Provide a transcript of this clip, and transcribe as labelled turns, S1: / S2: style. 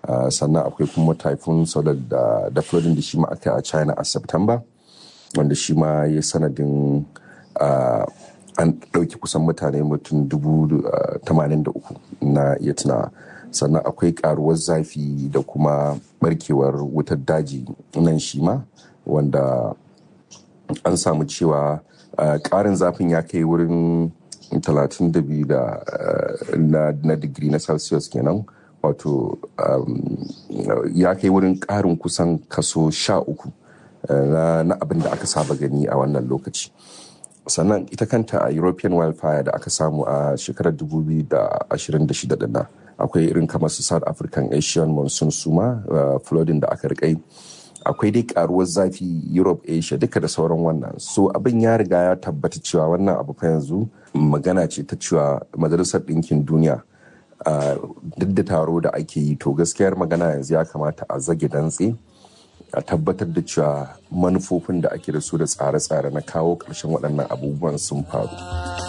S1: sannan akwai kuma typhoon solar da da flooding da shi ma aka a china a september wanda shi ma ya sanadin an ɗauki kusan mutane mutum dubu tamanin da uku na iya tunawa sannan akwai karuwar zafi da kuma barkewar wutar daji nan shi ma wanda an samu cewa ƙarin zafin ya kai wurin 32 da na digiri na celsius kenan wato ya kai wurin ƙarin kusan kaso sha uku na abin da aka saba gani a wannan lokaci sannan ita kanta a european wildfire da aka samu a shekarar 2026 din nan akwai irin kamar su south african asian monsoon suma flooding da aka rikai akwai dai karuwar zafi europe asia duka da sauran wannan so abin ya riga ya tabbata cewa wannan abu fa yanzu magana ce ta cewa majalisar ɗinkin duniya duk da taro da ake yi to gaskiyar magana yanzu ya kamata a zage dantse a tabbatar da cewa manufofin da ake da su da tsare-tsare na kawo ƙarshen waɗannan abubuwan sun faru.